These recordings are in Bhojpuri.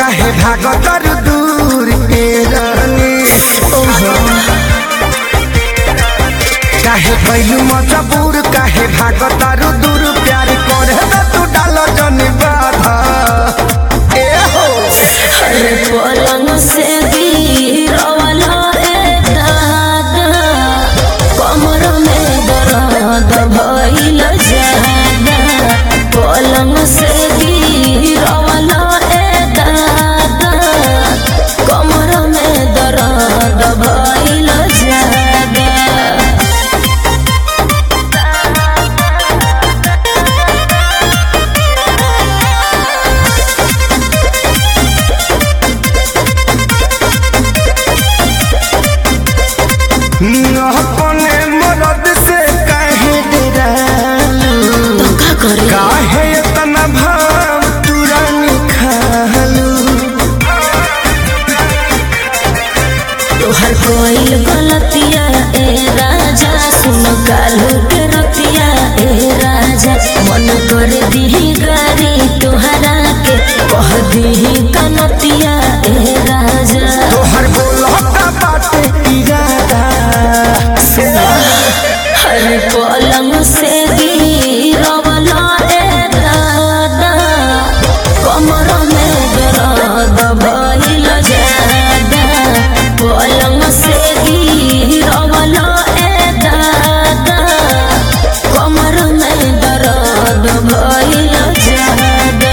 काहे भागतर दूर के रानी काहे कैलू मजबूर काहे भागतर दूर प्यार करे त तू डाल जन बाधा ए हो अरे पलंग से गिरवला रे दादा कमर में दर्द भइल जादा पलंग से गिरवला रे दादा कमर में दर्द भइल जादा अपने मरद से काहे डरालू का करे काहे इतना भाव तुरंत खालू तोहर कोई गलतिया ए राजा सुन कालू के रतिया ए राजा मन कर दीही गारी तोहरा के कह दीही कनतिया ए राजा तोहर बोलता बाटे इरादा से हर पलंग से गिरवला ए दादा कमर में दर्द भइल जादा पलंग से गिरवला ए दादा कमर में दर्द भइल जादा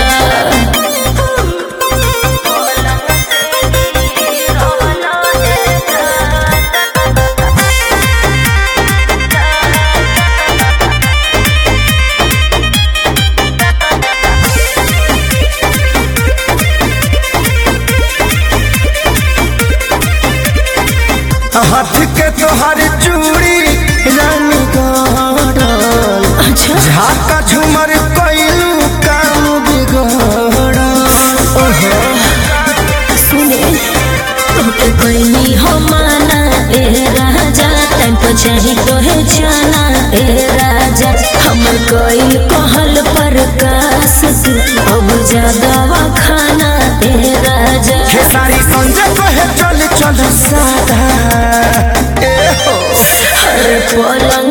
पलंग से गिरवला ए दादा हाथ के तोहर चूड़ी रानी गड़ल अच्छा झाका झूमर कैलू काम बिगड़ल सुने तोके कोई हो माना ए राजा टाइम पर चाही तोहे जाना ए राजा हमर कोई कहल पर कास तू अब ज्यादा खाना ए राजा हे सारी संजय कहे चल चल सादा ए हो हर पलंग